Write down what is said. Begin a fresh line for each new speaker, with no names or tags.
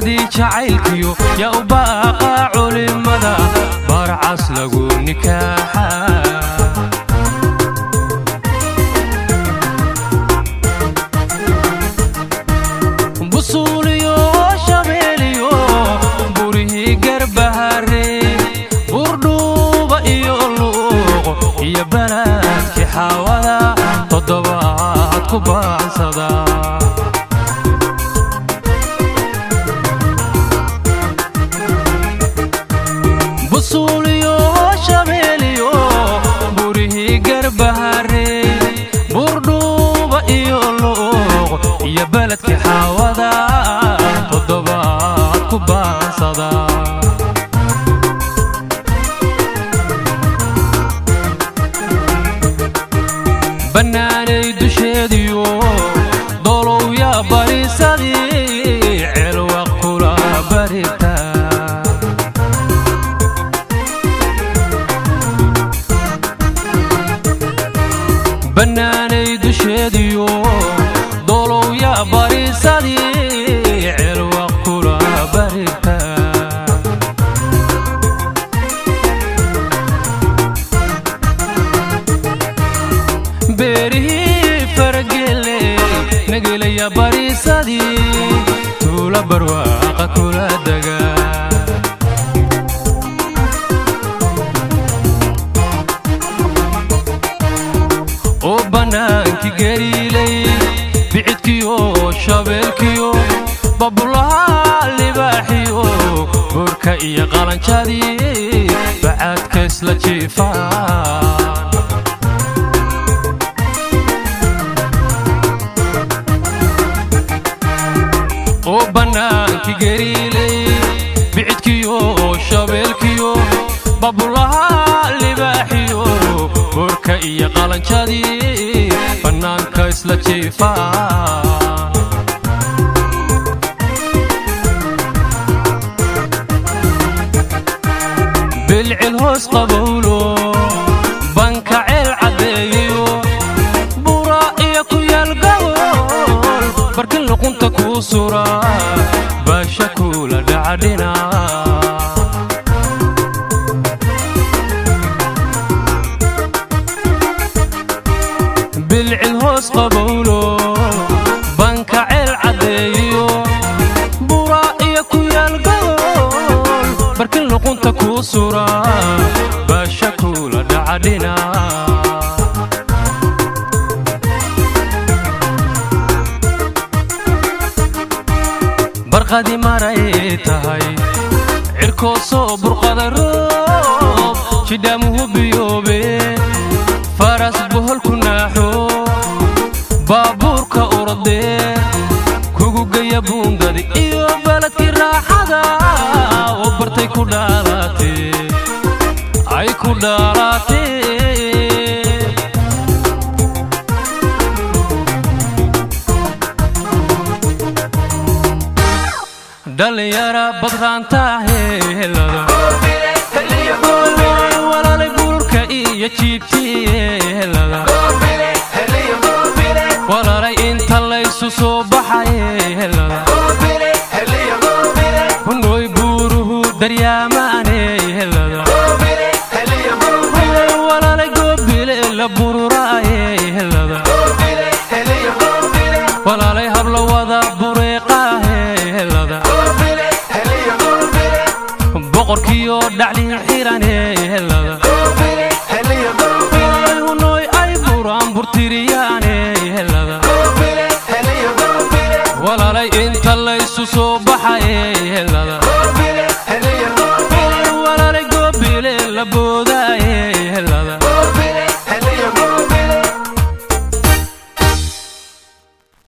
baxdii jacaylkiyo yaa u baaqa culimada barcas lagu nikaaxa busuuliyo shabeeliyo burihii garbahare burdhuuba iyo luuqo iyo balaadkii xaawada toddobaad ku baansada busuuliyo shabeeliyo burihii garbahare burdhuuba iyo luuqo iyo baladkii xaawada toddobaad ku baansada bannaanay dusheediyo dolow yaa barisadii celwa kula barita bannaanay dusheediyo dolow yaa barisadii celwa kula barita beerihii faragele nagelaya bariisadii tuula barwaaqa kula daga oo bannaankii gariilay bicidkiyo shabeelkiyo babulaha libaaxiyo burka iyo qalanjadii bacaadka isla jiifaan oo bannaankii gariilay bicidkiyo shabeelkiyo babulaha libaaxiyo burka iyo qalanjadii bannaanka isla jiifaan bilcil hoos qabowlo banka ceel caddeeyo bura iyo ku yaal gawol barkin luqunta kuu sura baasha kuula dhacadhina bilcil hoos qabowlo banka ceel caddeeyo bura iyo ku yaal gawol barkin luqunta kuu sura baasha kuula dhacadhina barqadi maray tahay cirkoo soo burqada roob jidhaamuhu biyoobe faras boholku naaxo baabuurka uradee kugu geya buundadi iyo baladkii raaxada oo bartay ku dhaalaatee ay ku dhaalaatee dhalinyara badraanta heelada walaalay buurka iyo jiibtiyeelada walaalay inta laysu soo baxayeelada hunooy buuruhu daryaamaaneelada walaalay goobile la bururaayeelada walaalay habla wada bureeqaaheelada boqorkiyo dhacli